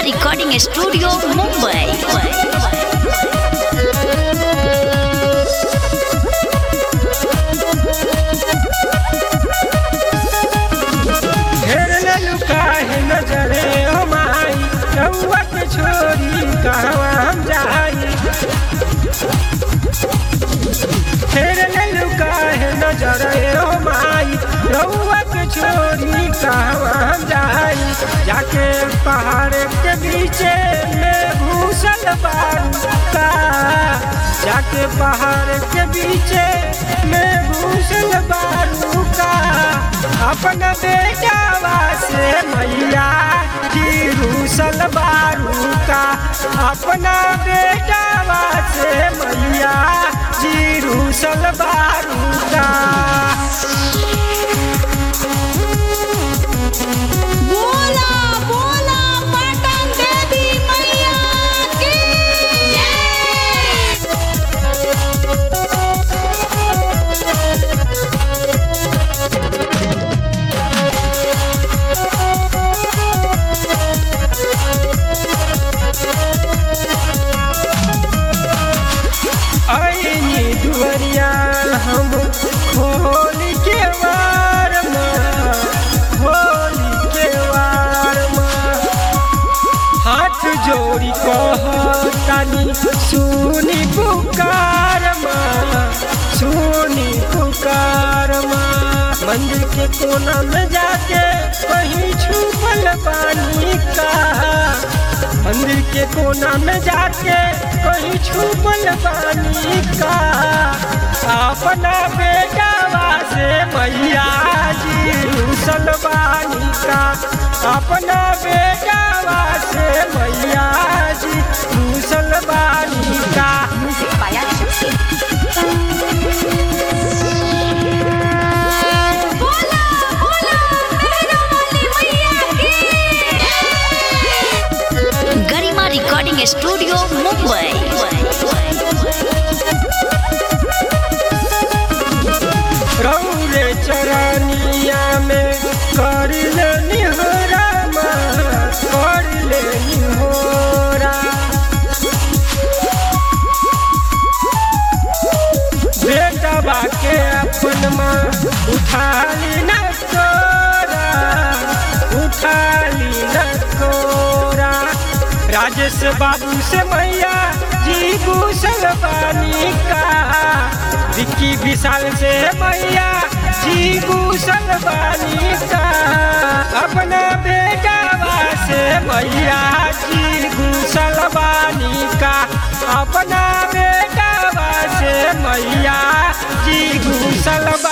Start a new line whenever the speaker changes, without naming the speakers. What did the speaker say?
recording studio Mumbai
घेर ले लुकाहे नजरे हो माई रउआ के छोरी कहवा हम जाई घेर ले लुकाहे नजरे हो माई रउआ के छोरी कहवा हम जाई जाके पहाड़ के बीचे में घूसल बारू का जाके पहाड़ के बीचे में घूसल बारू का अपना बेटावा से मैया की रूसल बारू का अपना बेटावा से मैया जी रूसल बारू का
बोला बोला पटन देवी मैया की
आईनी दुवरिया हम खोल के वार माँ खोल के वार माँ हाथ जोड़ी कहतानी सुनी पुकार माँ सुनी पुकार माँ मंदिर के कोना में जाके कहीं छुपल पानी का मंदिर के कोना में जाके कहीं छुपल पानी का अपना बेटावा से मैया जी रूसल बानी का अपना बेटावा से मैया जी रूसल बानी का
म्यूजिक पाया बोला बोला मेरा वाली मैया की गरिमा रिकॉर्डिंग स्टूडियो मुंबई
रौरे चरनिया में कर ले निहोरा माँ कर ले निहोरा बेटा बाके अपन माँ उठा ली न तोरा उठा ली न तोरा राजेश बाबू से मैया जी भूषण बानी का विक्की विशाल से मैया जी भूषण बानी का अपना बेटा से मैया जी भूषण बानी का अपना बेटा से मैया जी घूसल